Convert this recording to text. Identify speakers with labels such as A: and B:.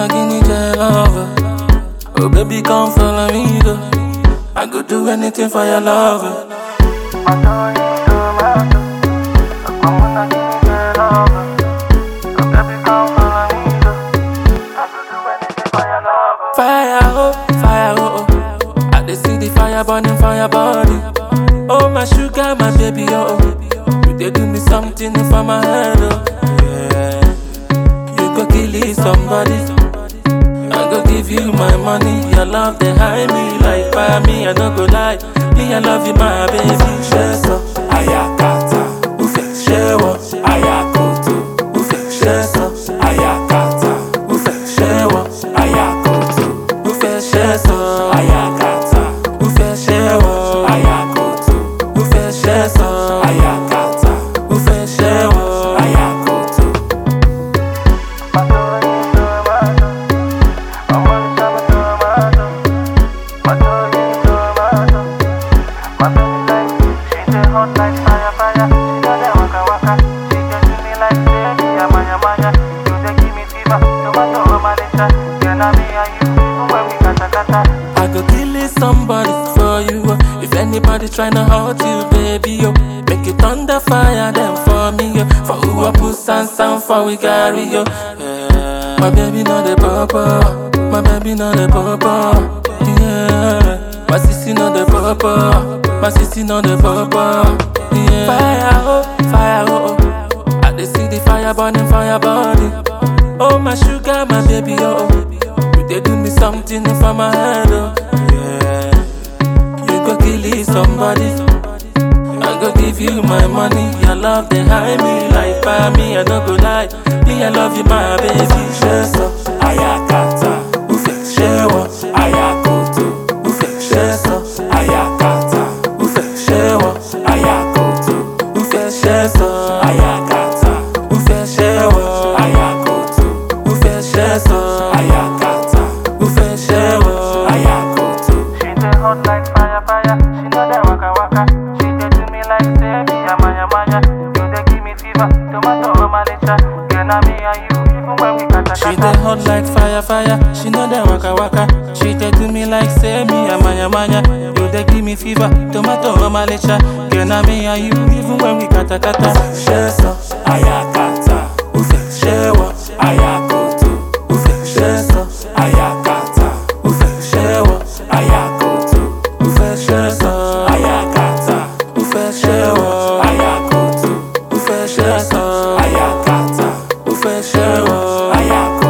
A: Guinea girl lover. Oh baby, come follow me though. I go do anything for your love. Fire oh, fire oh, oh. I dey see the fire burning for your body. Oh my sugar, my baby oh, oh. you dey do me something for my head oh. Yeah. You go kill it, somebody. I go give you my money. Your love they high me like fire me. I no go lie. Me I love you, my baby. Share so ayakata, ufe shewo ayakoto, ufe share so ayakata, ufe shewo ayakoto, ufe share so ayakata, ufe shewo ayakoto, ufe share so ayakata, ufe shewo ayakoto. I go kill it somebody for you. oh. If anybody tryna hurt you, baby, yo, make it thunder fire them for me, yo. For who I put sand sound for we carry yo. Yeah. My baby know the papa, my baby know the papa. Yeah. My sissy know the papa, my sissy know the papa. Yeah. Fire oh, fire oh, oh. I dey see the fire burning for your body. Oh my sugar, my baby oh. oh. You dey do me something for my head oh. Yeah. You go kill it, somebody. I go give you my money. Your love they high me like fire me. I no go lie. Me I love you, my baby. Share so ayakata, ufe shewo ayakoto, ufe share so ayakata, ufe shewo ayakoto, ufe share so ayakata, ufe shewo ayakoto, ufe share so ayakata, ufe shewo ayakoto.
B: She dey hot like fire, fire. She know that waka waka. She dey do me like say me yama yama ya. You dey give me fever, tomato or malicha. Girl, na me and you, even when we kata
A: She
B: kata.
A: dey hot like fire, fire. She know that waka waka. She dey do me like say me a manya manya. You dey give me fever, tomato or malicha. Girl, na me and you, even when we kata kata. Share so, ayakata, ufe shewo, ayakoto, ufe share so, ayakata, ufe shewo, ayakoto, ufe share so, ayakata, ufe shewo, ayakoto, ufe share so, ayakata, ufe shewo, ayakoto.